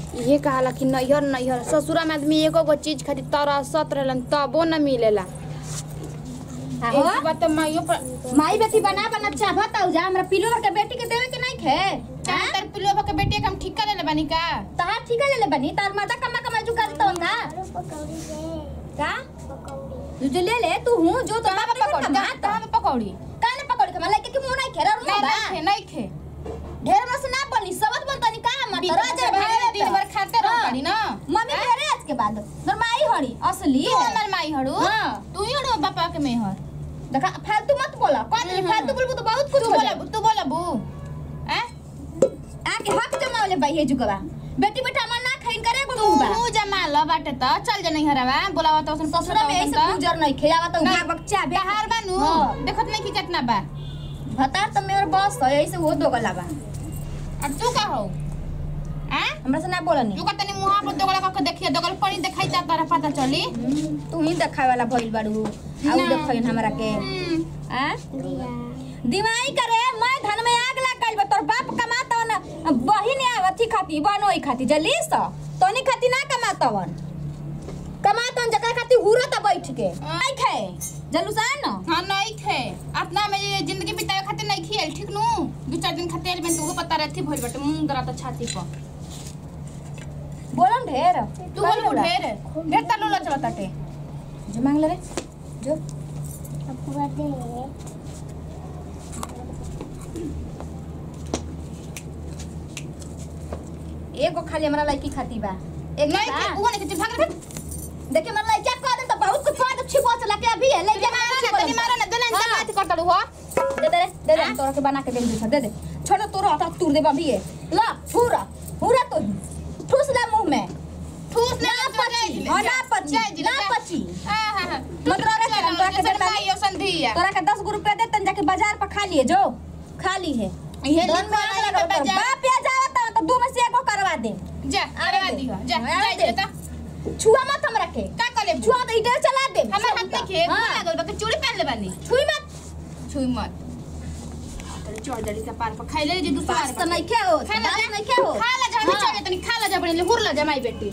ये कहाला कि नैहर नैहर ससुरा में आदमी एको गो चीज खातिर तरसत रहलन तबो न मिलेला आहो एक बात तो माइयो पर माई बेटी बना बना चाहत हो जा हमरा पिलो के बेटी के देवे के नहीं खे चाहे तर पिलो के बेटी के हम ठीक कर लेले बानी का तार ठीक है ले ले बनी तार माता कमा कमा जो करत होगा का तू जो ले ले तू हूं जो तो बाप पकौड़ी पकड़ कहाँ कहाँ पे पकौड़ी काने पकड़ के मलाई के मुंह नहीं खेरा नहीं रुआ नहीं खे नहीं खे ढेर मस ना बनी सबत बन तनी का मत दिन राजा भर भाई दिन भर खाते रहो पड़ी ना मम्मी घरे आज के बाद नरमाई हड़ी असली तू हमर माई हड़ू हाँ। तू ही हड़ू पापा के में हर देखा फालतू मत बोला कौन हम्म, फालतू बोलबू तो बहुत कुछ तू हो बोला जाए। तू बोला बू हैं आके हक जमावले भाई हे जुगवा बेटी बेटा मन ना खाइन करे तू गुडू बा मुंह जमा ल बाटे त चल जा नहीं हरावा बोलावा त उसन ससुरा में ऐसे गुजर नहीं खेयावा तो नहीं। भाग बच्चा बे बाहर बानू हाँ। देखत नहीं कि कितना बा भतार तो मेरे बस है ऐसे वो दोगला बा अब तू का हो हैं हमरा से ना बोलनी तू का तनी मुंह पर दोगला का देखिए दोगल पड़ी दिखाई ता तारा पता चली तू ही देखावे वाला भइल बाड़ू आउ ना। देखइन हमरा के हम्म, आ दिमाई करे मैं धन में आग लगाइल बा तोर बाप कमाता न बहिन आवथी खाती बनोई खाती जल्दी स तोनी खाती ना कमातवन कमातवन जकरा खाती हुरत बैठ के आई खे जलूसान न हाँ नहीं खे अपना में ये जिंदगी बितावे खातिर नहीं खियल ठीक नु दो चार दिन खातिर में तुमको पता रहती भइल बटे मुंह दरा त छाती पर बोलम ढेर तू बोल ढेर ढेर तलो लच बताटे जो मांग ले रे जो एगो खाली हमरा लड़की खाती बा एक नहीं खे वो नहीं खे भाग रे देखिए हमरा लड़का कह दे तो बहुत कुछ कह दे छिपो चला के अभी है ले जा मारा ना तनी मारा ना दलन हाँ। से बात करता हो दे दे दे दे तोरा के बना के दे दे दे दे छोड़ तोरा हटा तूर दे अभी है ला पूरा पूरा तो ठूस ले मुंह में ठूस ले ना पची हाँ, ना पची ना पची हां हां हां मतलब रे के तोरा के दे माई यो संधिया तोरा के 10 रुपया दे तन जाके बाजार पर खा लिए जो खा ली है ये धन में लिखवा आग ले लगा बाजार। बाप या जावता तो दू में से एगो करवा दे जा आवे करवा दे। दियो जा आवे जा दे। जा छुआ मत हमरा के का कले छुआ तो इधर चला दे हमर हाथ में खे हाँ। लागल बा के चूड़ी पहन ले बानी छुई मत छुई मत चल चढ़ जल्दी से पार पर खाई ले जे दूसरा पास तो नहीं के हो खा ला पास जा नहीं के हो खा ला जा हम हाँ। चढ़े तनी खा ला जा बने हुर ला जा माई बेटी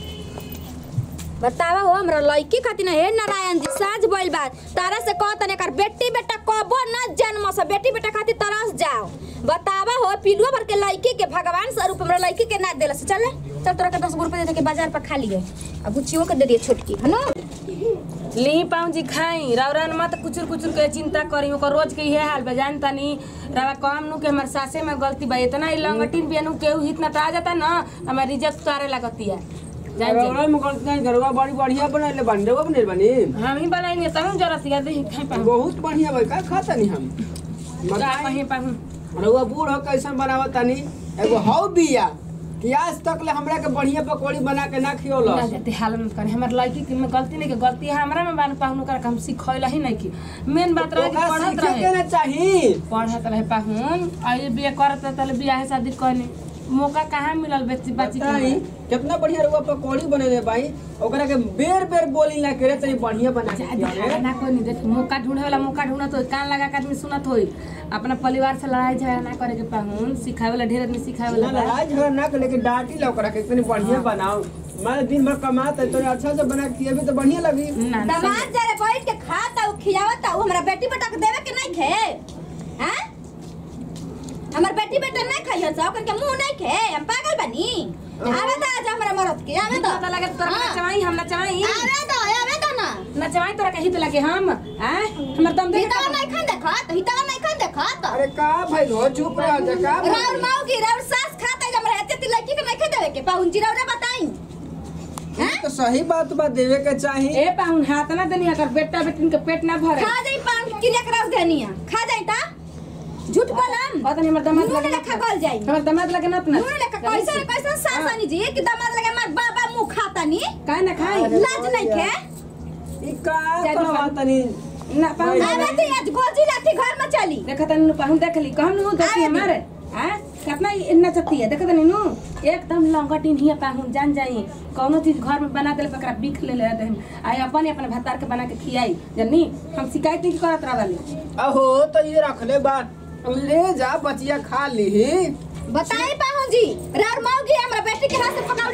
बतावा हो हमरा लड़की खातिर हे नारायण जी साज बोल बात तारा से कहत ने कर बेटी बेटा कबो न जन्म से बेटी बेटा खातिर तरस जाओ बतावा हो पिलुआ भर के लड़की के भगवान स्वरूप हमरा लड़की के ना देला से चले चल तोरा के 10 रुपए दे के बाजार पर खा लिए अब बुचियो के दे दिए छोटकी है ना ली पाऊँ जी खाई रौरन मत कुचुर कुचुर के चिंता करी ओकर रोज के इहे हाल बा जान तनी रवा कम नु के हमर सासे में गलती बा इतना ई लंगटिन बियनु केहू हित ना आ जाता ना हमर इज्जत उतारे लगतिया जान रौरा में गलती नहीं घरवा बड़ी बढ़िया बनले बानी रौवा बनेल बानी हम ही बनाएंगे तब जरा सिया दे खाई पाऊँ बहुत बढ़िया भाई का खाता नहीं हम जा बताई कहीं पाऊँ रौवा बूढ़ हो कैसन बनावत तानी एगो हौ बिया कि आज तक ले हमरा के बढ़िया पकौड़ी बना के ना ना खियोलस जाते हाल में करे हमर लड़की के में गलती नहीं के गलती हमरा में बान पाहुन कर हम सिखैला ही नहीं की मेन बात रहे कि ओकरा पढ़त सीखे के रहे ना चाही पढ़त रहे पाहुन आई बिया करत तले बियाह शादी कहनी मौका कहाँ मिलल बेची बाची बताई के कितना बढ़िया रौवा पकौड़ी बनेले भाई ओकरा के बेर बेर बोली ना करे तनी बढ़िया बना के खियावे। ना कोई नहीं देख मौका ढूंढे वाला मौका ढूंढत होई कान लगा के आदमी सुनत होई अपना परिवार से लड़ाई झगड़ा ना करे के पाहुन सिखावे वाला ढेर आदमी सिखावे ना वाला बा। लड़ाई झगड़ा ना करे के डांटी ला ओकरा के इतनी बढ़िया बनाओ मैं दिन भर कमाता तो अच्छा से बना के खियावे तो बढ़िया लगी ना ना, दामाद जरे बैठ के खाता उ खियावता उ हमरा बेटी बेटा के देवे के नहीं खे हैं हमर बेटी बेटा नहीं खाइयो सब करके मुंह नहीं खे हम पागल बनी आवे तो आज हमरा मरद के आवे तो पता लगे तोरा हाँ। नचवाई हम नचवाई आवे तो आवे तो ना नचवाई तोरा के हित लगे हम हैं हमर दम दे हितावा नहीं खान देखा तो हितावा नहीं खान देखा तो अरे का भाई हो चुप रह जा का भाई? राउर माऊ की राउर सास खाता जब रहते ती लड़की के नहीं खे देवे के पाउन जी राउर बताई ई तो सही बात बा देवे के चाही ए पाहुन हाथ ना देनी अगर बेटा बेटिन के पेट ना भरे खा जाई पाउन की लेकर रख देनिया खा जाई ता झूठ बोलम पता नहीं हमर दमाद मुंह लगे लेखा गल जाई हमर दमाद लगे ना मुंह लेखा कैसे कैसे सासानी जी कि दामाद लगे मार बाबा मुंह खाता नी काहे ना खाई लाज नहीं खे ई का जा करवा दीपा। तनी ना पाहुन आवे ती आज गोजी लाठी घर में चली देखा तनी पाहुन देख ली कहम नु देखी आवे हमारे हैं कितना इतना चती है देखा तनी नु एकदम लंगटिन हिया पाहुन जान जाई कौनो चीज घर में बना देले पकड़ा बिख ले ले दे आई अपन अपन भतार के बना के खियाई जन्नी हम शिकायत नहीं करत रहली अहो तो ये रखले बात ले जा बचिया खा ली बताई पाहु जी रार माऊ की हमरा बेटी के हाथ से पका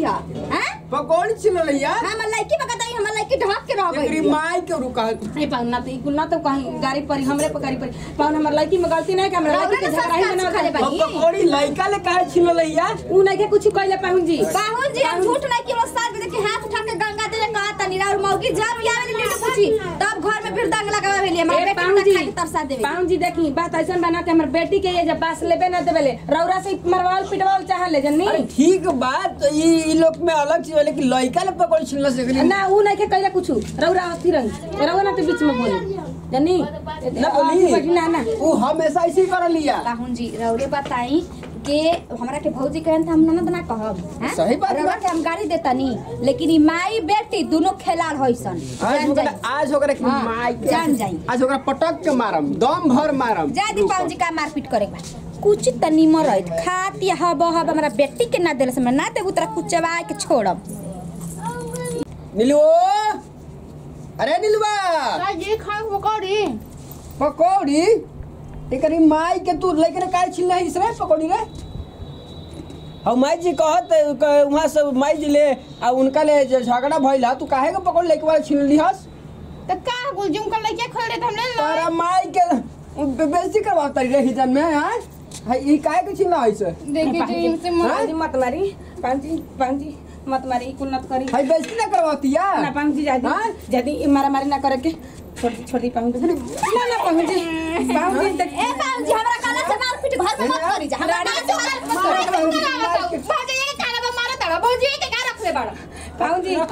छिलली है हैं पकौड़ी छिललिया हमर लड़की बकताई हमर लड़की ढक के रह एकरी गई माई के रुका ए पाउन ना तो ई कुल ना तो कहीं गाड़ी परी हमरे पे गाड़ी परी पाउन हमर लड़की में गलती नहीं कि हमरा लड़की के झगड़ा ही बना खाले अब बानी पकौड़ी लइका ले काहे छिललिया उ नहीं के कुछ कहले पाउन जी बाहुन जी हम झूठ नहीं कि वो साथ में देखी हाथ उठा के गंगा दे कहा तनी और मौगी जब आवे लीडू पूछी तब घर में फिर दंग लगावे भेली हमारे ए बेटी पाउन जी तक खा के तरसा देवे पाउन जी देखी बात ऐसा बना के हमर बेटी के ये जब पास लेबे ना देवेले रौरा से मरवाल पिटवाल चाह ले जन्नी अरे ठीक बात तो ई ई लोग में अलग चीज है, लेकिन लइका ले पकौड़ी छिलना से एकरी ना उ नहीं के कहले कुछ रौरा अस्थिर रंग रौरा ना तो बीच में बोली जन्नी ना बोली ना ना वो हमेशा ऐसे ही कर लिया बाहुन जी रौरे बताई के हमरा के भौजी कहन त हम ननद ना कहब हैं? सही बात रौरा बा। के हम गाड़ी देतनी लेकिन ई माई बेटी दोनों खेलाड़ होइसन आज जान ओकरा जाई आज ओकरा की हाँ, माई के जान जाई। आज ओकरा पटक के मारम दम भर मारम जा दी पाउन जी का मारपीट करे के बा कुछ त निमर रहित खात या हब हब हमरा बेटी के ना देले से ना देबू तोरा कुचवा के छोड़ब नीलू अरे नीलुआ ये खाए पकौड़ी पकौड़ी एकरी माई के तू लेकर काहे छिलना है इसरे पकौड़ी रे हम माई जी कहत क- वहाँ से माई जी ले आ उनका ले जे झगड़ा भइल हा तू काहे के पकौड़ी लेके वाला छिल लिहस तो का गुलजुम कर लइके खोल दे हमने लो तारा माई के बे- बेइज्जती करवा तारी रे हिजन में हां हाय ई काहे के छिलना है से देखी जी इनसे मुंह पाउन जी मत मारी पाउन जी पाउन जी मत मारी ई कुल मत करी हाय बेइज्जती ना करवातिया ना पाउन जी जादी हाँ? जादी ई मारा मारी ना करे के छोड़ दी छोड़ दी पाउन जी ना ना पाउन जी पाउन जी देख ए पाउन जी हमरा काला से मारपीट घर में मत करी जा हमरा काला से मारपीट मत करी भौजी ये काला बा मारो तड़ा भौजी ये का रख ले बड़ा पाउन जी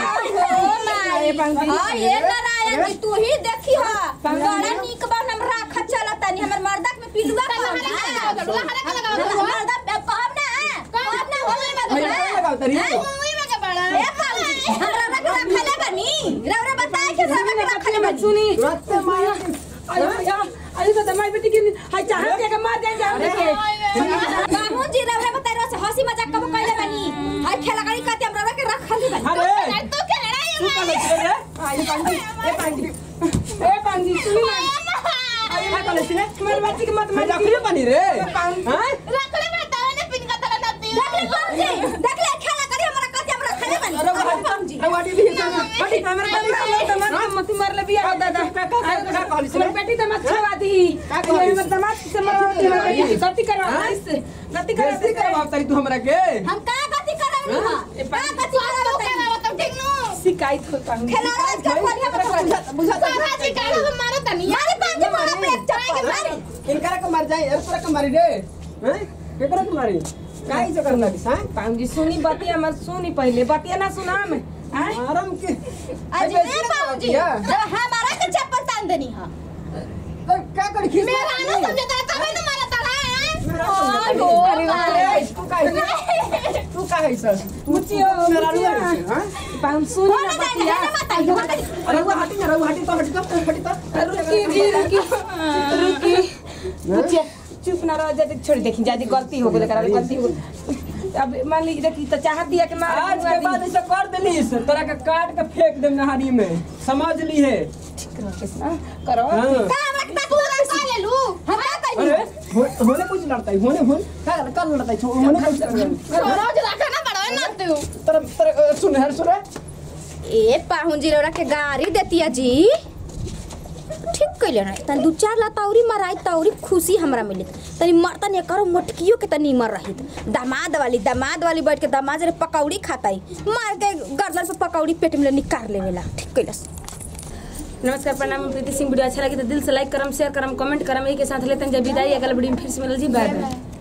अरे पाउन जी हां ये नारायण जी तू ही देखी हा बड़ा नीक बा हम राख चलत तनी हमर मर्दा में पिलुआ कहब मर्दा कहब ना कहब ना होले हाय बा लगाव तारी मुंह में का बड़ा ए पाउन जी हमरा रख रखले बनी रौरा बताए के हमरा रख रखले बनी सुनी तुरंत मार अयो अयो अयो तो दमाई बेटी के हाय चाहत के मार जाए जाए के बाहुन जी रौरा बताए रहा से हंसी मजाक कब कइले बनी हाय खेला गाड़ी कहते हम रौरा के रखली बनी अरे तू के लड़ाई तू का ले रे आई पाउन जी ए पाउन जी ए पाउन जी सुनी ना हाय का ले रे हमारे बच्ची के मत मैं मार डॉक्टर बनी रे पाउन हां रख ले बेटा ने पिन का तला नती देख ले बाहुन जी देख ले खेला गाड़ी हमरा कहते हम रखले बनी अरे अरे बाहुन जी वाटी भी है बेटी हमारे बच्ची के मत मत मार ले बिया दादा का का का कहली से हमारी बेटी तो मत छवा दी का कहली? हमारे दमाद से मरवा दी हमारी बेटी गलती करवा हाँ? इससे गलती करवा बेइज्जती करवा तारी तू हमरा के हम का गति करावनी हाँ? हां का गति करावनी मतलब ठीक नु शिकायत हो पाऊंगी खेला रोज कर वाली हम बुझा बुझा सारा जी का मारो तनी मारे पांच मोड़ा पे एक चप्पल मारे इनकरा के मार जाए पूरा के मारी रे हैं केकरा के मारी काई से करना दिस हैं पाऊंगी सुनी बतिया मत सुनी पहले बतिया ना सुना में हैं? आराम के आज ए बाबू जी जब हमारा के चप्पल तान देनी हां तो क्या कर खींच मेरा ना समझता है तभी तो मारा तड़ा है ओहो अरे तू का है तू का है सर मुची हो मेरा मुची रुआ हो। हां पाऊं सुनी होने ना जाए बतिया ना बताइए बताइए अरे वो हटी ना वो हटी तो हटी तो हटी तो रुकी जी रुकी रुकी मुची चुप ना रह जाती छोड़ देखी जाती गलती हो गई करा गलती हो गई। अब मान ली देखी तो चाहत दिया कि मार आज के बाद ऐसा कर देली तोरा के काट के फेंक दे नहारी में समझ ली है करो हाँ। का रखता तू रखता ले लू हम का कहीं अरे हो- होने कुछ लड़ता है होने होने का का लड़ता है होने कुछ लड़ता है रोज रखा ना बड़ा है ना तू तर तर सुन हर सुन ए पाहुन जी रौरा के गाड़ी देतिया जी ठीक कैले ना तन दू चार ला तौरी मराई तौरी खुशी हमरा मिली तनी मरता ने करो मोटकियो के तनी मर रही दामाद वाली दामाद वाली बैठ के दामाद रे पकौड़ी खाताई मार के गर्दन पे पकौड़ी पेट में निकाल लेवेला ठीक कैलस नमस्कार प्रणाम मैं प्रीति सिंह वीडियो अच्छा लगे तो दिल से लाइक करम शेयर करम कमेंट करम यही के साथ लेते हैं जब विदाई अगला वीडियो में फिर से मिलल जी बाय बाय